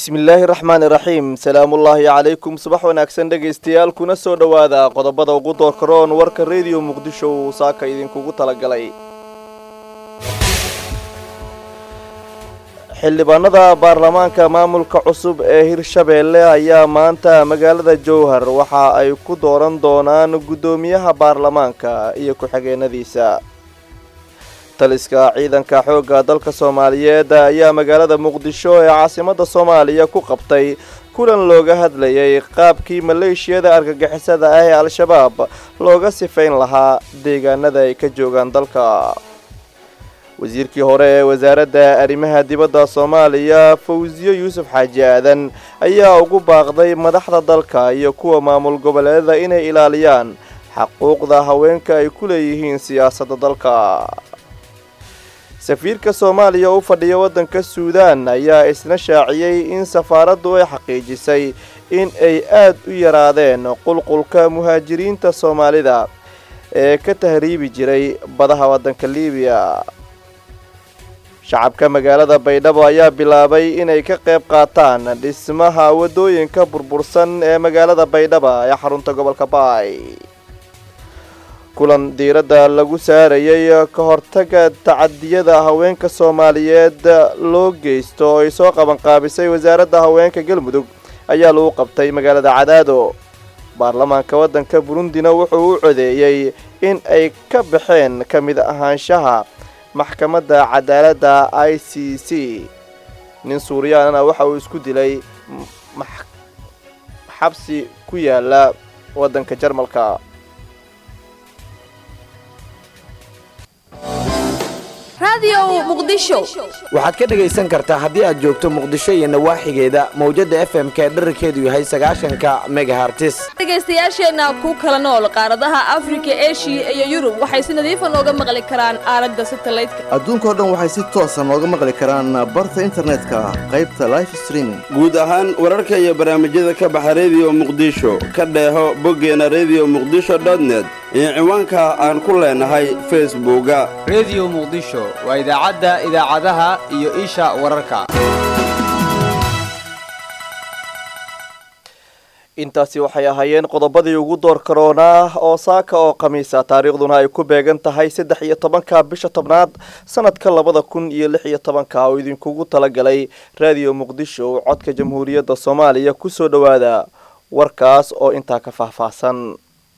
bismillaahi raxmaani raxiim salaamullaahi calaykum subax wanaagsan dhegaystayaal kuna soo dhowaada qodobada ugu doorkaroon warka rediyo muqdisho uu saaka idinkugu talagalay xildhibaanada baarlamaanka maamulka cusub ee hirshabeelle ayaa maanta magaalada jowhar waxa ay ku dooran doonaan guddoomiyaha baarlamaanka iyo ku-xigeenadiisa taliska ciidanka xoogga dalka soomaaliyeed ayaa magaalada muqdisho ee caasimadda soomaaliya ku qabtay kulan looga hadlayay qaabkii maleeshiyada argagixisada ah ee al-shabaab looga sifayn lahaa deegaanada ay ka joogaan dalka wasiirkii hore ee wasaaradda arrimaha dibadda soomaaliya fawsiyo yuusuf xaaji aadan ayaa ugu baaqday madaxda dalka iyo kuwa maamul goboleedada inay ilaaliyaan xaquuqda haweenka ay ku leeyihiin siyaasadda dalka safiirka soomaaliya u fadhiya waddanka suudaan ayaa isna shaaciyey in safaaraddu ay xaqiijisay in ay aad u yaraadeen qulqulka muhaajiriinta soomaalida ee ka tahriibi jiray badaha waddanka liibiya shacabka magaalada baydhabo ayaa bilaabay inay ka qayb qaataan dhismaha waddooyinka burbursan ee magaalada baydhaba ee xarunta gobolka baay kulan diiradda lagu saarayay ka hortaga tacadiyada haweenka soomaaliyeed loo geysto oo ay soo qabanqaabisay wasaaradda haweenka galmudug ayaa lagu qabtay magaalada cadaado baarlamaanka waddanka burundina wuxuu u codeeyey in ay ka baxeen ka mid ahaanshaha maxkamadda cadaaladda i c c nin suuriyaanana waxa uu isku dilay xabsi ku yaala waddanka jarmalka waxaad ka dhegaysan kartaa haddii aad joogto muqdisho iyo nawaaxigeeda mawjadda f m k dherarkeedu yahay sagaashanka megahartis dhegaystayaasheenna ku kala nool qaaradaha afrika eshiya iyo yurub waxay si nadiifa nooga maqli karaan aalada satalaydka adduunkao dhan waxay si toosa nooga maqli karaan barta internetka qaybta life streaming guud ahaan wararka iyo barnaamijyada ka baxa rediyo muqdisho ka dheeho boggeena rediyo muqdisho dotnet iyo ciwaanka aan ku leenahay facebooka rediyo muqdisho waa idaacadda idaacadaha iyo isha wararka intaasi waxay ahaayeen qodobadii ugu door karoonaa oo saaka oo khamiisa taariikhduna ay ku beegan tahay saddex iyo tobanka bisha tobnaad sanadka labada kun iyo lix iyo tobanka oo idinkugu talagalay raadiyo muqdisho codka jamhuuriyadda soomaaliya kusoo dhowaada warkaas oo intaa ka faahfaahsan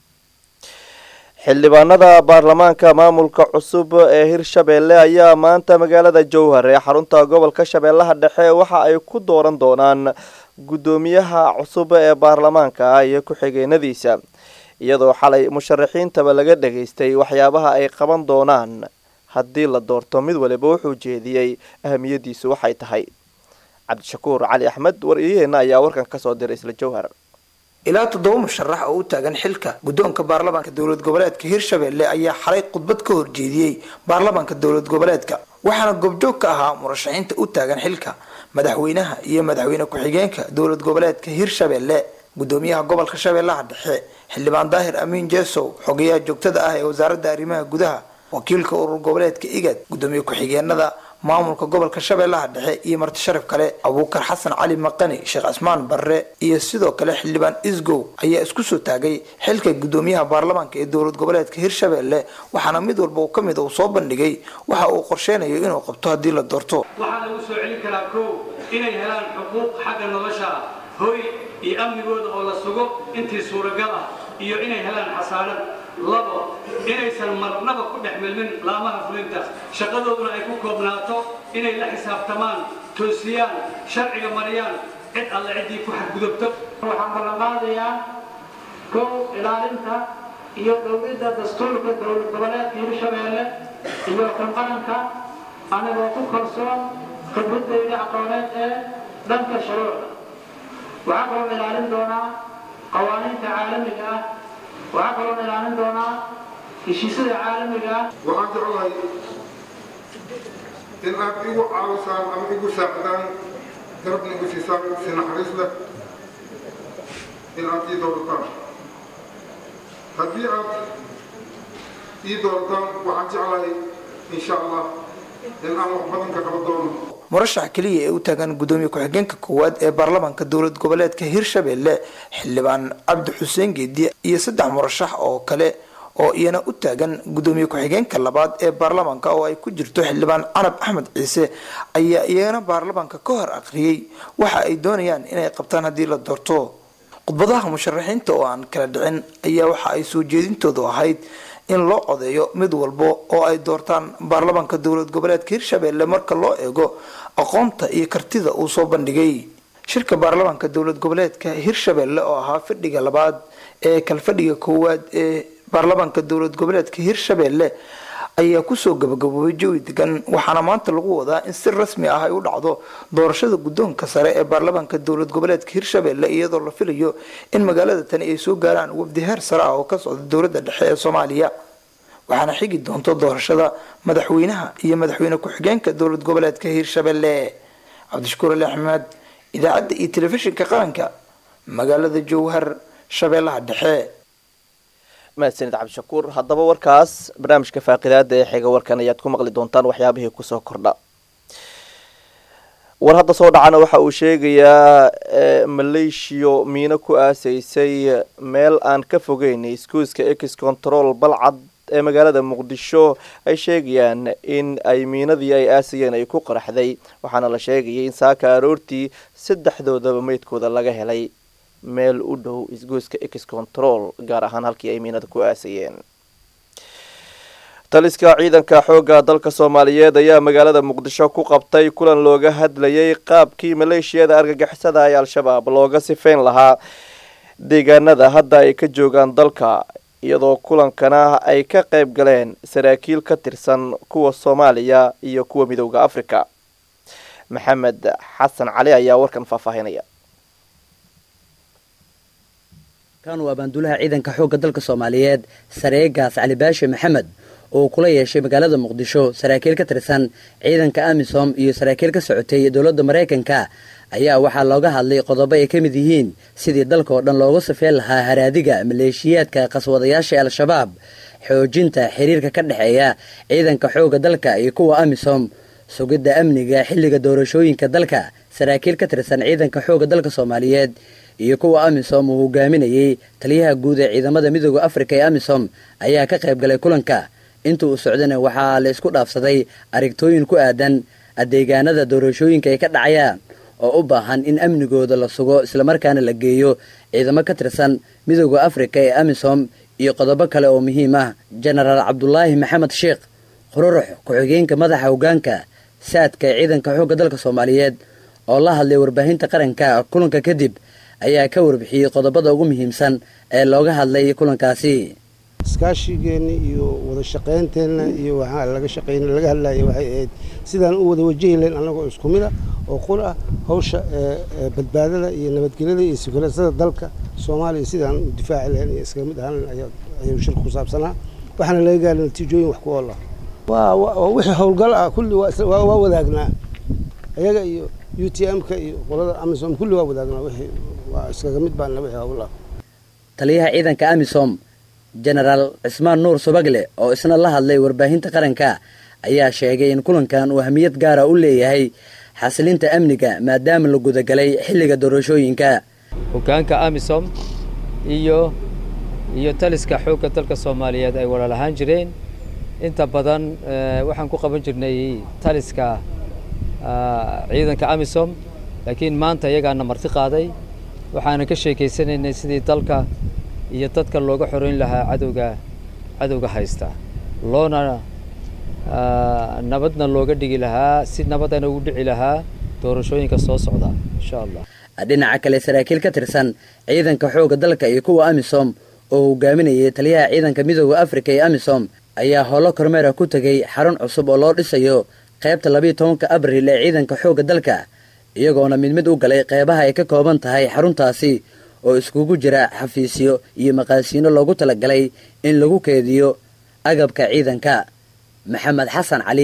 xildhibaanada baarlamaanka maamulka cusub ee hirshabeelle ayaa maanta magaalada jowhar ee xarunta gobolka shabeellaha dhexe waxa ay ku dooran doonaan guddoomiyaha cusub ee baarlamaanka iyo ku-xigeenadiisa iyadoo xalay musharaxiintaba laga dhageystay waxyaabaha ay qaban doonaan haddii la doorto mid waliba wuxuu jeediyey ahamiyadiisu waxay tahay cabdishakuur cali axmed war-iyaheenna ayaa warkan kasoo diray isla jowhar ilaa toddoba musharax oo u taagan xilka guddoonka baarlamaanka dowlad goboleedka hirshabeelle ayaa xalay khudbad ka horjeediyey baarlamaanka dowlad goboleedka waxaana goobjoog ka ahaa murashaxiinta u taagan xilka madaxweynaha iyo madaxweyne ku-xigeenka dowlad goboleedka hirshabeelle gudoomiyaha gobolka shabeellaha dhexe xildhibaan daahir amiin jeesow xogayaha joogtada ah ee wasaaradda arrimaha gudaha wakiilka urur goboleedka igad gudoomiye ku-xigeenada maamulka gobolka shabeellaha dhexe iyo marti sharaf kale abuukar xasan cali maqani sheekh cismaan barre iyo sidoo kale xildhibaan isgow ayaa isku soo taagay xilka gudoomiyaha baarlamaanka ee dowlad goboleedka hirshabeelle waxaana mid walba ka mid uu soo bandhigay waxa uu qorsheynayo inuu qabto haddii la doorto waxaa lagu soo celin karaa kow inay helaan xuquuq xagga nolosha ah hoy iyo amnigooda oo la sugo intii suuragal ah iyo inay helaan xasaanad labo inaysan marnaba ku dhex milmin laamaha fulinta shaqadooduna ay ku koobnaato inay la xisaabtamaan toosiyaan sharciga mariyaan cid alle ciddii ku xadgudubto waxaan ballanqaadayaa kow ilaalinta iyo dhowridda dastuurka dowlad goboleedka hirshabeelle iyo kan qaranka anigoo ku kalsoon khibradayda aqooneed ee dhanka shuruucda waxaa kaloo ilaalin doonaa qawaaniinta caalamiga ah waxaa kaloo ilaalin doonaa heshiisyada caalamiga ah waxaan jeclahay in aad igu caawisaan ama igu saacidaan garabna igu siisaan si naxariis leh in aad ii doorataan haddii aad ii doorataan waxaan jeclahay insha allah in aan wax badan ka qaban doono murashax keliya ee u taagan gudoomiye ku-xigeenka koowaad ee baarlamaanka dowlad goboleedka hirshabelle xildhibaan cabdi xuseen geedi iyo saddex murashax oo kale oo iyana u taagan gudoomiye ku-xigeenka labaad ee baarlamaanka oo ay ku jirto xildhibaan canab axmed ciise ayaa iyagana baarlamaanka ka hor aqriyey waxa ay doonayaan inay qabtaan haddii la doorto khudbadaha musharaxiinta oo aan kala dhicin ayaa waxa ay soo jeedintoodu ahayd in loo codeeyo mid walbo oo ay doortaan baarlamaanka dowlad goboleedka hirshabelle marka loo eego aqoonta iyo kartida uu soo bandhigay shirka baarlamaanka dowlad goboleedka hirshabelle oo ahaa fadhiga labaad ee kalfadhiga koowaad ee baarlamaanka dowlad goboleedka hirshabelle ayaa kusoo gabagaboobay jawi degan waxaana maanta lagu wadaa in si rasmi ah ay u dhacdo doorashada guddoonka sare ee baarlamaanka dowlad goboleedka hirshabelle iyadoo la filayo in magaalada tani ay soo gaaraan wafdi heer sare ah oo ka socda dowladda dhexe ee soomaaliya waxaana xigi doonto doorashada madaxweynaha iyo madaxweyne ku-xigeenka dowlad goboleedka hirshabelle cabdishakuur ali axmed idaacadda iyo telefishinka qaranka magaalada jowhar shabeellaha dhexe mahadsanid cabdishakuur haddaba warkaas barnaamijka faaqidaada ee xiga warkan ayaad ku maqli doontaan waxyaabihii kusoo kordha war hadda soo dhacana waxa uu sheegayaa maleeshiyo miino ku aasaysay meel aan ka fogeyn iskuuska ex control balcad ee magaalada muqdisho ay sheegayaan in ay miinadii ay aasayeen ay ku qaraxday waxaana la sheegayay in saaka aroortii saddexdoodaba meydkooda laga helay meel u dhow isgoyska ex control gaar ahaan halkii ay miinada ku aasayeen taliska ciidanka xoogga dalka soomaaliyeed ayaa magaalada muqdisho ku qabtay kulan looga hadlayay qaabkii maleeshiyada argagixisada ee al-shabaab looga sifeyn lahaa deegaanada hadda ay ka joogaan dalka iyadoo kulankana ay ka qayb galeen saraakiil ka tirsan kuwa soomaaliya iyo kuwa midooda africa maxamed xasan cali ayaa warkan faahfaahinaya kan waa baandulaha ciidanka xoogga dalka soomaaliyeed sareegaas cali baashe maxamed oo kula yeeshay magaalada muqdisho saraakiil ka tirsan ciidanka amisom iyo saraakiil ka socotay dowladda maraykanka ayaa waxaa looga hadlay qodobo ay ka mid yihiin sidii dalka oo dhan looga safeen lahaa haraadiga maleeshiyaadka qaswadayaasha al-shabaab xoojinta xiriirka ka dhexeeya ciidanka xoogga dalka iyo kuwa amisom sugidda amniga xilliga doorashooyinka dalka saraakiil ka tirsan ciidanka xoogga dalka soomaaliyeed iyo kuwa amisom uu hogaaminayey taliyaha guud ee ciidamada midooda afrika ee amisom ayaa ka qayb galay kulanka inta uu socdana waxaa la isku dhaafsaday aragtooyin ku aadan adeegaanada doorashooyinka ay ka dhacayaan oo u baahan in amnigooda la sugo islamarkaana la geeyo ciidamo ka tirsan midooda afrika ee amisom iyo qodobo kale oo muhiim ah jenaraal cabdulaahi maxamed sheekh qururux ku-xigeenka madaxa hogaanka saadka ee ciidanka xoogga dalka soomaaliyeed oo la hadlay warbaahinta qaranka kulanka kadib ayaa ka warbixiyey qodobada ugu muhiimsan ee looga hadlay kulankaasi iskaashigeenna iyo wada shaqaynteenna iyo waxaa laga shaqayn laga hadlaya waxay ahayd sidaan u wada wajahi lahayn annagoo isku mid ah oo qur ah hawsha badbaadada iyo nabadgelyada iyo sikulasada dalka soomaaliya sidaan u difaaci lahayn iyo iskaga mid ahaan ayuu shirku ku saabsanaa waxaana laga gaaray natiijooyin wax ku ool ah waa wixii howlgal ah kulli waa wadaagnaa ayaga iyo u t m-ka iyo qolada amisom kulli waa wadaagnaa wixii waa iskaga mid baana wixii howl ah taliyaha ciidanka amisom jenaraal cismaan nuur subagle oo isna la hadlay warbaahinta qaranka ayaa sheegay in kulankan uu ahmiyad gaara u leeyahay xasilinta amniga maadaama la gudagalay xilliga doorashooyinka hogaanka amisom iyo iyo taliska xoogga dalka soomaaliyeed ay walaal ahaan jireen inta badan waxaan ku qaban jirnay taliska ciidanka amisom laakiin maanta iyagaana marti qaaday waxaanan ka sheekaysanaynay sidii dalka iyo dadka looga xoreyn lahaa cadowga cadowga haysta loona nabadna looga dhigi lahaa si nabadana ugu dhici lahaa doorashooyinka soo socda insha allah dhinaca kale saraakiil ka tirsan ciidanka xoogga dalka iyo kuwa amisom oo hogaaminayay taliyaha ciidanka midooda afrika ee amisom ayaa howlo kormeera ku tegay xarun cusub oo loo dhisayo qaybta labiiyo tobanka abril ee ciidanka xoogga dalka iyagoona mid mid u galay qeybaha ay ka kooban tahay xaruntaasi oo iskugu jira xafiisyo iyo maqaasiino loogu talagalay in lagu keediyo agabka ciidanka maxamed xasan cali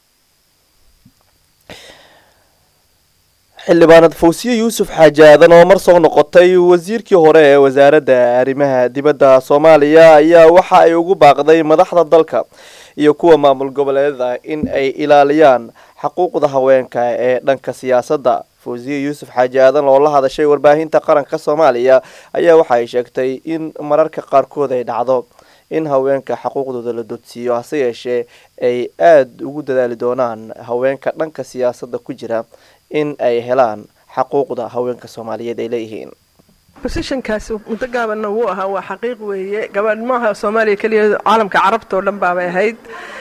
xildhibaanad fawsiye yuusuf xaaji aadan oo mar soo noqotay wasiirkii hore ee wasaaradda arrimaha dibadda soomaaliya ayaa waxa ay ugu baaqday madaxda dalka iyo kuwa maamul goboleedada in ay ilaaliyaan xaquuqda haweenka ee dhanka siyaasadda fawsiye yuusuf xaaji aadan oo la hadashay warbaahinta qaranka soomaaliya ayaa waxa ay sheegtay in mararka qaarkood ay dhacdo in haweenka xaquuqdooda la dodsiiyo hase yeeshee ay aada ugu dadaali doonaan haweenka dhanka siyaasadda ku jira in ay helaan xaquuqda haweenka soomaaliyeed ay leeyihiin bosishankaas muddo gaabanna wuu ahaa waa xaqiiq weeye gabadh maaha soomaaliya keliya caalamka carabta oo dhan baabay ahayd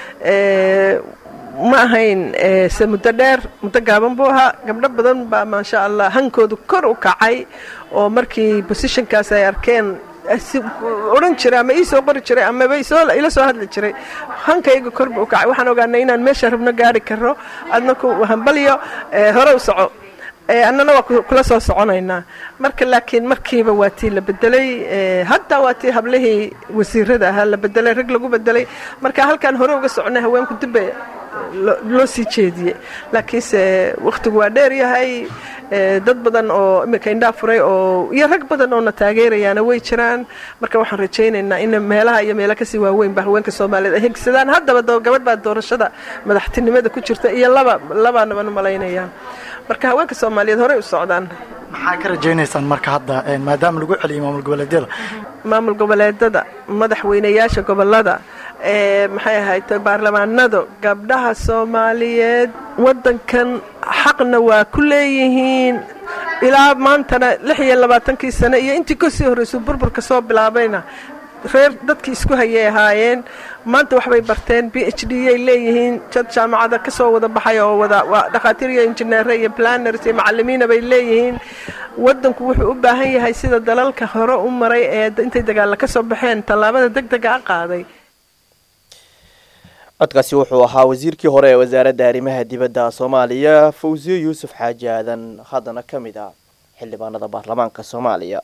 ma ahayn se muddo dheer muddo gaaban buu ahaa gabdho badan baa maasha allah hankoodu kor u kacay oo markii bosishankaas ay arkeen odhan jiray ama ii soo qori jiray amaba ila soo hadli jiray hankayga korba u kacay waxaan ogaanay inaan meesha rabno gaari karo adna ku hambalyo hore u soco annana waa kula soo soconaynaa marka laakiin markiiba waa tii la bedelay hadda waa tii hablihii wasiirada ahaa la bedelay rag lagu bedelay marka halkaan hore uga soconay haweenku dibba loo sii jeediyey laakiinse wakhtigu waa dheer yahay dad badan oo iminka indhaa furay oo iyo rag badan oo na taageerayaana way jiraan marka waxaan rajaynaynaa in meelaha iyo meelo kasii waaweynba haweenka soomaaliyeed ay hegsadaan haddaba gabadh baa doorashada madaxtinimada ku jirta iyo laba labaanaban malaynayaa marka haweenka soomaaliyeed horey u socdaan maxaa ka rajaynaysaan marka hadda maadaama lagu celiyay maamul goboleedyada maamul goboleedada madaxweynayaasha gobolada maxay ahayd baarlamaanada gabdhaha soomaaliyeed wadankan xaqna waa ku leeyihiin ilaa maantana lix iyo labaatankii sane iyo intii kasii horreysay burburka soo bilaabayna reer dadkii isku hayay ahaayeen maanta waxbay barteen b h d ay leeyihiin jad jaamacada ka soo wada baxay oo wada waa dhakhaatiir iyo injineere iyo planers iyo macalimiina bay leeyihiin wadanku wuxuu u baahan yahay sida dalalka hore u maray ee intay dagaalla ka soo baxeen tallaabada deg dega a qaaday codkaasi wuxuu ahaa wasiirkii hore ee wasaaradda arrimaha dibadda soomaaliya fawsiye yuusuf xaaji aadan haddana ka mid ah xildhibaanada baarlamaanka soomaaliya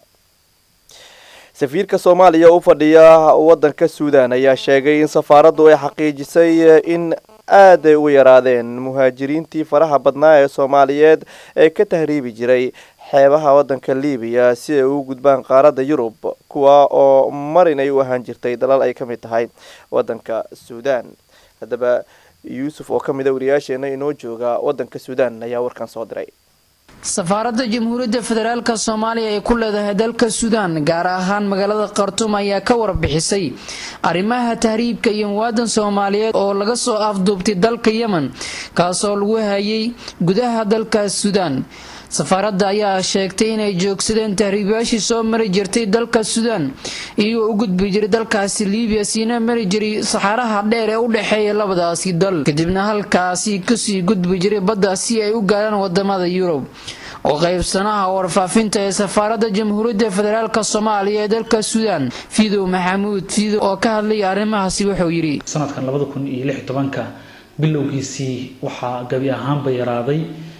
safiirka soomaaliya u fadhiya wadanka suudan ayaa sheegay in safaaraddu ay xaqiijisay in aad ay u yaraadeen muhaajiriintii faraha badnaa ee soomaaliyeed ee ka tahriibi jiray xeebaha wadanka libiya si ay u gudbaan qaaradda yurub kuwa oo marin ay u ahaan jirtay dalal ay ka mid tahay wadanka suudan haddaba yuusuf oo ka mid a wariyaasheena inoo jooga wadanka suudan ayaa warkan soo diray safaaradda jamhuuriyadda federaalka soomaaliya ee ku leedahay dalka suudaan gaar ahaan magaalada khartuum ayaa ka warbixisay arrimaha tahriibka iyo muwaadan soomaaliyeed oo laga soo afduubtay dalka yemen kaasoo lagu hayay gudaha dalka suudaan safaaradda ayaa sheegtay inay joogsadeen tahriibayaashii soo mari jirtay dalka suudaan iyagoo u gudbi jiray dalkaasi liibiya siina mari jiray saxaaraha dheer ee u dhexeeya labadaasi dal kadibna halkaasi kasii gudbi jiray badda si ay u gaaraan wadamada yurub oo qaybsanaha warfaafinta ee safaaradda jamhuuriyadda federaalk soomaaliya ee dalka suudaan fidow maxamuud fidow oo ka hadlaya arrimahaasi wuxuu yidhi sanadkan labada kun iyo lix tobanka bilowgiisii waxaa gabi ahaanba yaraaday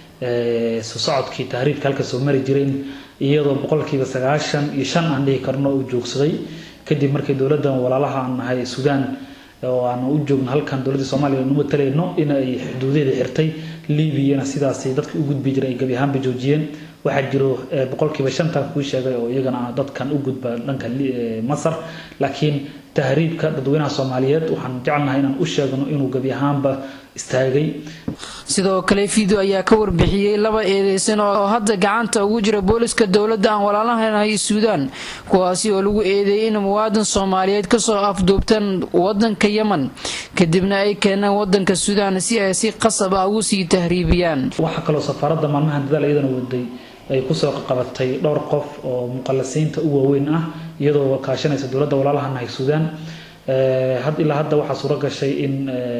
soo socodkii tahriibka halka soo mari jireen iyadoo boqolkiiba sagaashan iyo shan aan dhihi karno uu joogsaday kadib markii dowladdan walaalaha aan nahay suudaan oo aan u joogno halkan dowladda soomaaliya nu matalayno in ay xuduudeeda xirtay liibiyana sidaasi dadka u gudbi jiray ay gabi ahaanba joojiyeen waxaa jiro boqolkiiba shantan kuu sheegay oo iyagana dadkan u gudba dhanka masar laakiin tahriibka dadweynaha soomaaliyeed waxaan jecelnahay inaan u sheegno inuu gabi ahaanba istaagay sidoo kale fido ayaa ka warbixiyey laba eedeysan oo hadda gacanta ugu jira booliska dowladda aan walaalahanahay suudaan kuwaasi oo lagu eedeeyay in muwaadan soomaaliyeed kasoo afduubtaan wadanka yemen kadibna ay keenaan wadanka suudaan si ay si qasab ah ugu sii tahriibiyaan waxaa kaloo safaaradda maalmahan dadaal iyadana waday ay kusoo qabatay dhowr qof oo muqallasiinta u waaweyn ah iyadoo kaashanaysa dowladda walaalaha nahay suudaan ilaa hadda waxaa suuro gashay in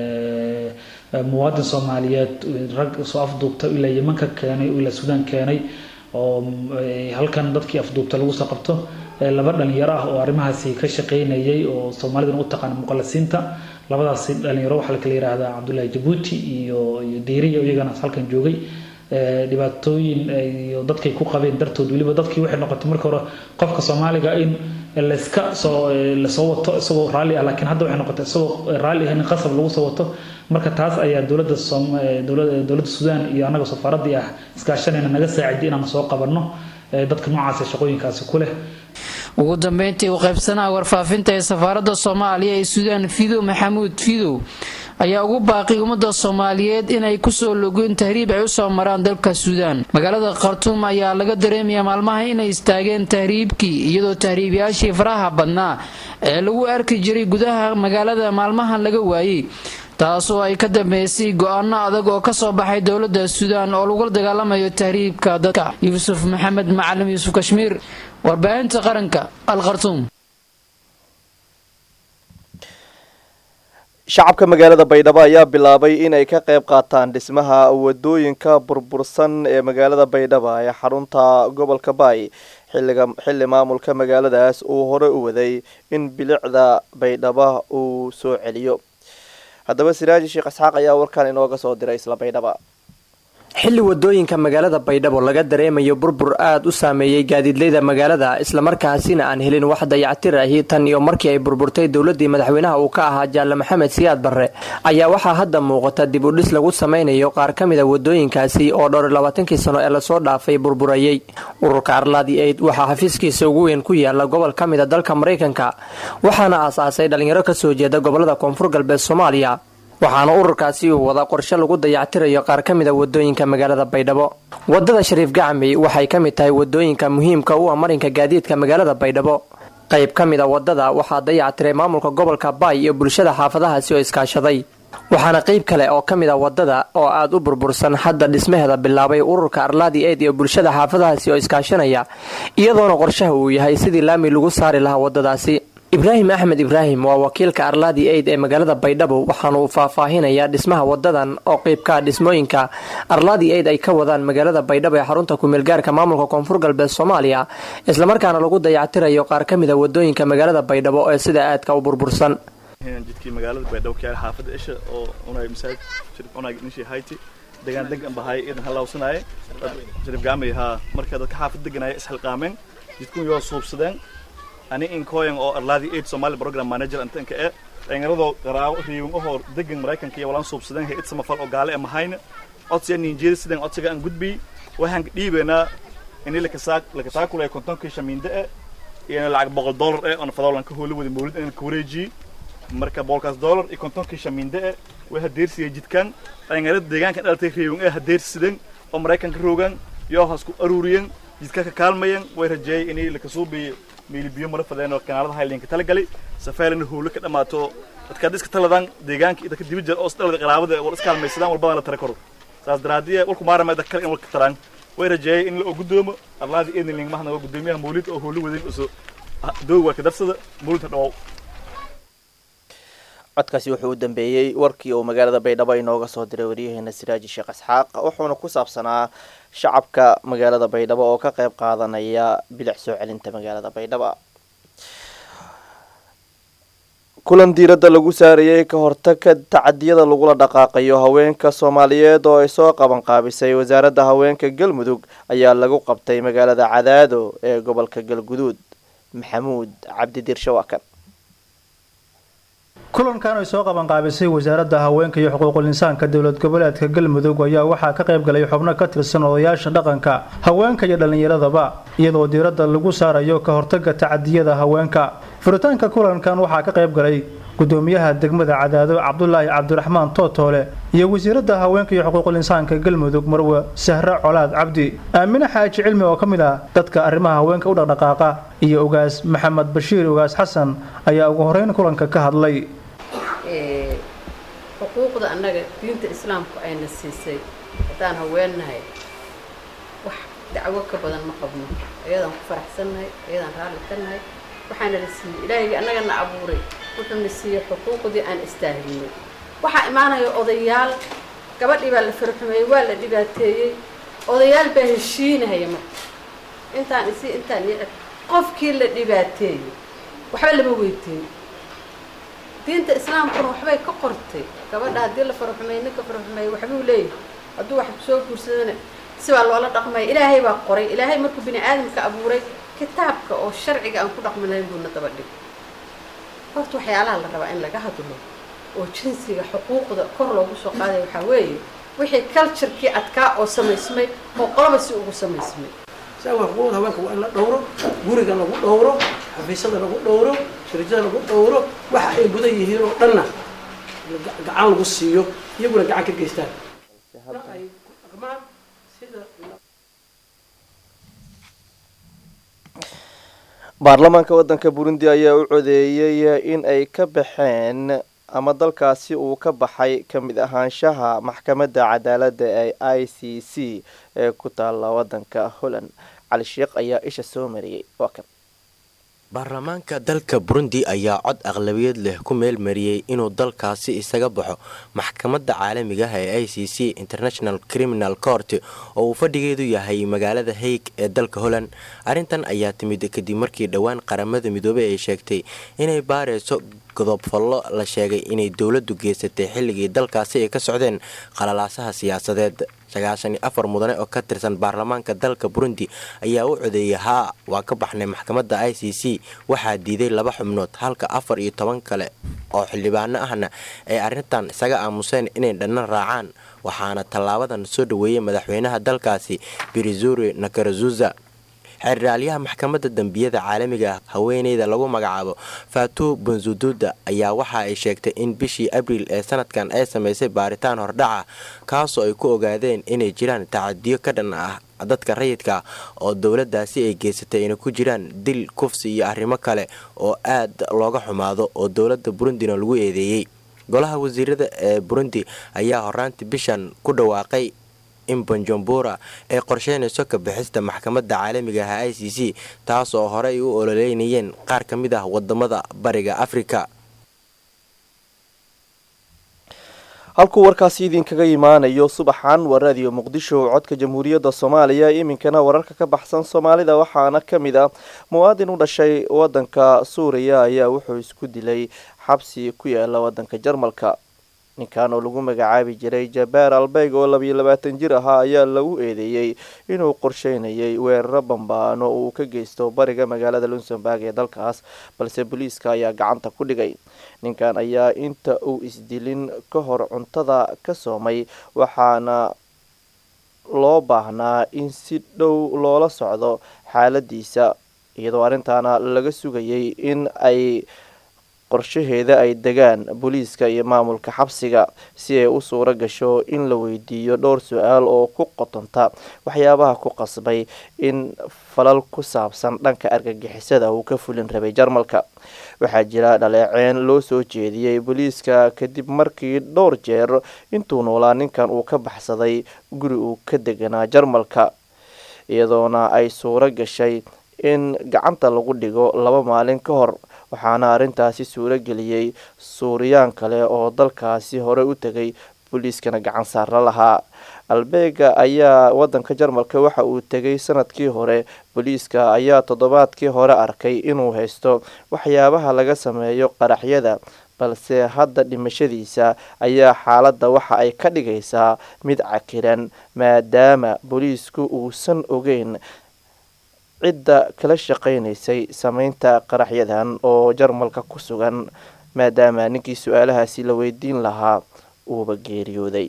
muwaadin soomaaliyeed rag soo afduubta ilaa yeman ka keenay ilaa suudaan keenay oo halkan dadkii afduubta lagu soo qabto laba dhalinyaro ah oo arrimahaasi ka shaqeynayay oo soomaalidan u taqaana muqallasiinta labadaasi dhalinyaro waxaa kala yihahdaa cabdullaahi jabuuti iyo iyo diiriya iyagana halkan joogay dhibaatooyin iyo dadkay ku qabeen dartood weliba dadkii waxay noqotay marka hore qofka soomaaliga in layska soo lasoo wato isagoo raalli ah laakiin hadda waxay noqotay isagoo raalli ah in qasab lagu soo wato marka taas ayaa dowladda dowladda suudaan iyo annaga safaaraddii ah iskaashanayna naga saaciday inaan soo qabanno dadka noocaas shaqooyinkaasi ku leh ugu dambeyntii u qaybsanaha warfaafinta ee safaaradda soomaaliya ee suudaan fidow maxamuud fidow ayaa ugu baaqay ummadda soomaaliyeed inay kusoo logeen tahriib ay usoo maraan dalka suudaan magaalada khartuum ayaa laga dareemayaa maalmaha inay istaageen tahriibkii iyadoo tahriibayaashii faraha badnaa ee lagu arki jiray gudaha magaalada maalmahan laga waayey taasoo ay ka dambeysay go-aano adag oo kasoo baxay dowladda suudaan oo lagula dagaalamayo tahriibka dadka yuusuf maxamed macalim yuusuf kashmiir warbaahinta qaranka al khartuum shacabka magaalada baydhabo ayaa bilaabay inay ka qayb qaataan dhismaha wadooyinka burbursan ee magaalada baydhabo ee xarunta gobolka baay xilliga xilli maamulka magaaladaas uu hore u waday in bilicda baydhabo uu soo celiyo haddaba siraaji sheekh isxaaq ayaa warkan inooga soo diray isla baydhaba xilli wadooyinka magaalada baydhabo laga dareemayo burbur aad u saameeyey gaadiidleyda magaalada islamarkaasina aan helin wax dayactir ahi tan iyo markii ay burburtay dowladii madaxweynaha uu ka ahaa jaalle maxamed siyaad barre ayaa waxaa hadda muuqata dib u dhis lagu sameynayo qaar ka mida wadooyinkaasi oo dhowr iyo labaatankii sano ee lasoo dhaafay burburayey ururka arlaadi aid waxaa xafiiskiisa ugu weyn ku yaala gobol ka mida dalka maraykanka waxaana aasaasay dhalinyaro kasoo jeeda gobolada koonfur galbeed soomaaliya waxaana ururkaasi uu wada qorshe lagu dayactirayo qaar ka mida wadooyinka magaalada baydhabo wadada shariif gacmey waxay ka mid tahay wadooyinka muhiimka u ah marinka gaadiidka magaalada baydhabo qayb ka mid a wadada waxaa dayactiray maamulka gobolka baay iyo bulshada xaafadahaasi oo iskaashaday waxaana qayb kale oo ka mid a wadada oo aad u burbursan hadda dhismaheeda bilaabay ururka arlaadi eid iyo bulshada xaafadahaasi oo iskaashanaya iyadoona qorshaha uu yahay sidii laami lagu saari lahaa wadadaasi ibraahim axmed ibraahim waa wakiilka arlaadi aid ee magaalada baydhabo waxaana uu faahfaahinayaa dhismaha wadadan oo qeybka dhismooyinka arlaadi aid ay ka wadaan magaalada baydhabo ee xarunta kumeelgaarka maamulka koonfur galbeed soomaaliya islamarkaana lagu dayactirayo qaar ka mida wadooyinka magaalada baydhabo ee sida aadka u burbursan jidkii magaalada baydhabo kayaal xaafada isha oo unay masaajid shirif unay nishi hayti degaan degan bahay idan halawsanaaye shirif gaamay haa marka dadka xaafad deganaya isxilqaameen jidkun yoo suubsadeen ani inkoyan oo arlaadi aid somali program manager antanka e dhallinyaradoo qaraabo riiwan ahoo degan maraykanka iyo walaan suubsadeen hay-ad samafal oo gaale e mahayna codsiga ninjeeri sidan codsiga aan gudbiy waxaan dhiibaynaa ini lakataakula kontonkii shamiinde e iyo lacag boqol dollar e oona fadoolan ka hooli wada mawlid inaan ka wareejiye marka boqolkaas dollar iyo kontonkii shamiinde e way hadeersiyay jidkan dhallinyarada deegaanka dhalatay riiwan e hadeersidan oo maraykanka roogan yoo hasku aruuriyan jidka ka kaalmayan way rajeeyay inay lakasuubiyo miilibiyo mara fadeen oo kanaalada haylinka talagalay safeelina howlo ka dhamaato dadka hadda iska taladaan deegaanka iyo dadka dibijir oo isdhalada qaraabada wal iska halmaysadaan walbadaan la tara karo saas daraadiye walku maarama dadka kale in walka taraan way rajeeyay in la gudoomo arlaadi eedniling mahna waa gudoomiyaha mawlid oo howlo wadin uso doog waa ka darsada mawlidka dhawow codkaasi wuxuu u dambeeyey warkii uu magaalada baydhabo inooga soo diray waryaheena siraaji sheekh isxaaq wuxuuna ku saabsanaa shacabka magaalada baydhabo oo ka qayb qaadanaya bilic soo celinta magaalada baydhabo kulan diiradda lagu saarayay ka hortagka tacadiyada lagula dhaqaaqayo haweenka soomaaliyeed oo ay soo qaban qaabisay wasaaradda haweenka galmudug ayaa lagu qabtay magaalada cadaado ee gobolka galguduud maxamuud cabdidiirshe waa kan kulankan ay soo qabanqaabisay wasaaradda haweenka iyo xuquuqul insaanka dowlad goboleedka galmudug ayaa waxaa ka qayb galay xubno ka tirsan odayaasha dhaqanka haweenka iyo dhallinyaradaba iyadoo diiradda lagu saarayo ka hortagga tacadiyada haweenka furitaanka kulankan waxaa ka qayb galay gudoomiyaha degmada cadaado cabdulaahi cabdiraxmaan tootoole iyo wasiiradda haweenka iyo xuquuqul insaanka galmudug marwe sahre colaad cabdi aamine xaaji cilmi oo ka mid ah dadka arrimaha haweenka u dhaqdhaqaaqa iyo ogaas maxamed bashiir ogaas xasan ayaa ugu horeyn kulanka ka hadlay xuquuqda annaga diinta islaamku ayna siisay haddaan haweennahay wax dacwo ka badan ma qabno ayadaan ku faraxsannahay ayadaan raalli ka nahay waxaana la siiyey ilaahayga annagana abuuray wuxuuna siiyey xuquuqdii aan istaahilnay waxaa imaanaya odayaal gabadhii baa la farxumeeyey waa la dhibaateeyey odayaal baa heshiinahaya marka intaan isi intaan nicib qofkii la dhibaateeyey waxba lama weydiin diinta islaamkuna waxbay ka qortay gabadha haddii la faraxumeey ninka faraxumeey waxbuu leeyahay hadduu wax soo guursadana sibaa loola dhaqmaya ilaahay baa qoray ilaahay markuu bini aadamka abuuray kitaabka oo sharciga aan ku dhaqmi lahayn buuna daba dhig horta waxyaalaha la rabaa in laga hadlo oo jinsiga xuquuqda kor loogu soo qaadaya waxaa weeye wixii culturekii adkaa oo samaysmay oo qoloba si ugu samaysmay saawa xuquuqda haweenka waa in la dhowro guriga lagu dhowro xafiisyada lagu dhowro shirjada lagu dhowro waxa ay mudan yihiin oo dhanna la- gacan lagu siiyo iyaguna gacan ka geystaan ay dhaqmaan sida baarlamaanka waddanka burundi ayaa u codeeyey in ay ka baxeen ama dalkaasi uu ka baxay ka mid ahaanshaha maxkamadda cadaaladda ee i c c ee ku taalla waddanka holland cali sheekh ayaa isha soo mariyey waa kan baarlamaanka dalka burundi ayaa cod aqlabiyad leh ku meel mariyey inuu dalkaasi isaga baxo maxkamadda caalamiga ah ee i c c international criminal court oo uu fadhigeedu yahay magaalada haig ee dalka holland arrintan ayaa timid kadib markii dhowaan qaramada midoobey ay sheegtay inay baareyso godobfallo la sheegay inay dowladdu geysatay xilligii dalkaasi ay ka socdeen qalalaasaha siyaasadeed sagaashan iyo afar mudane oo ka tirsan baarlamaanka dalka burundi ayaa u codeeyay haa waa ka baxnay maxkamadda i c c waxaa diiday laba xubnood halka afar iyo toban kale oo xildhibaano ahna ay arrintan isaga aamuseen inay dhanna raacaan waxaana tallaabadan soo dhoweeyey madaxweynaha dalkaasi birizuri nakarazuza xeerdhaalyaha maxkamadda dembiyada caalamiga ah haweeneyda lagu magacaabo fatu benzududa ayaa waxa ay sheegtay in bishii abriil ee sanadkan ay samaysay baaritaan hordhaca kaasoo ay ku ogaadeen inay jiraan tacadiyo ka dhan ah dadka rayidka oo dowladaasi ay geysatay inay ku jiraan dil kufsi iyo arrimo kale oo aad looga xumaado oo dowladda burundina lagu eedeeyey golaha wasiirada ee burundi ayaa horaantii bishan ku dhawaaqay in banjambura ay qorsheynayso ka bixista maxkamadda caalamiga ah i c c taas oo horey u ololeynayeen qaar ka mid ah wadamada bariga afrika halkuu warkaasi idinkaga imaanayo subaxan waa raadiyo muqdisho codka jamhuuriyadda soomaaliya iminkana wararka ka baxsan soomaalida waxaana ka mid ah muwaadin u dhashay wadanka suuriya ayaa wuxuu isku dilay xabsi ku yaala wadanka jarmalka ninkan oo lagu magacaabi jiray jabaar albeyg oo labiyo labaatan jir ahaa ayaa lagu eedeeyey inuu qorsheynayay weeraro bambaano uu ka geysto bariga magaalada luxemburg ee dalkaas balse booliiska ayaa gacanta ku dhigay ninkan ayaa inta uu isdilin ka hor cuntada ka soomay waxaana loo baahnaa in si dhow loola socdo xaaladiisa iyadoo arrintaana laga sugayay in ay qorshaheeda ay degaan booliiska iyo maamulka xabsiga si ay u suuro gasho in la weydiiyo dhowr su-aal oo ku qotonta waxyaabaha ku qasbay in falal ku saabsan dhanka argagixisada uu ka fulin rabay jarmalka waxaa jira dhaleeceen loo soo jeediyey booliiska kadib markii dhowr jeer intuu noolaa ninkan uu ka baxsaday guri uu ka deganaa jarmalka iyadoona ay suuro gashay in gacanta lagu dhigo laba maalin ka hor waxaana arrintaasi suuro geliyey suuriyaan kale oo dalkaasi hore u tegay booliiskana gacan saarla lahaa albeega ayaa wadanka jarmalka waxa uu tegay sanadkii hore booliiska ayaa toddobaadkii hore arkay inuu haysto waxyaabaha laga sameeyo qaraxyada balse hadda dhimashadiisa ayaa xaaladda waxa ay ka dhigaysaa mid cakiran maadaama booliisku uusan ogeyn cidda kala shaqaynaysay sameynta qaraxyadan oo jarmalka ku sugan maadaama ninkii su-aalahaasi la weydiin lahaa uuba geeriyooday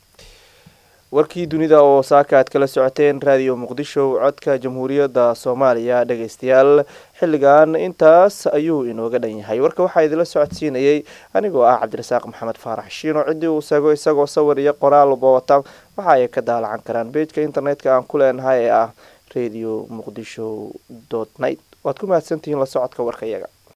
warkii dunida oo saaka aad kala socoteen raadiyo muqdisho codka jamhuuriyadda soomaaliya dhageystayaal xilligan intaas ayuu inooga dhan yahay warka waxaa idinla socodsiinayay anigoo ah cabdirasaaq maxamed faarax shiino ciddii uu sago isagoo sawir iyo qoraal uba wata waxa ay ka daalacan karaan beejka internetka aan ku leenahay ee ah radio muqdisho dot net waad ku mahadsantihiin la socodka warka iyaga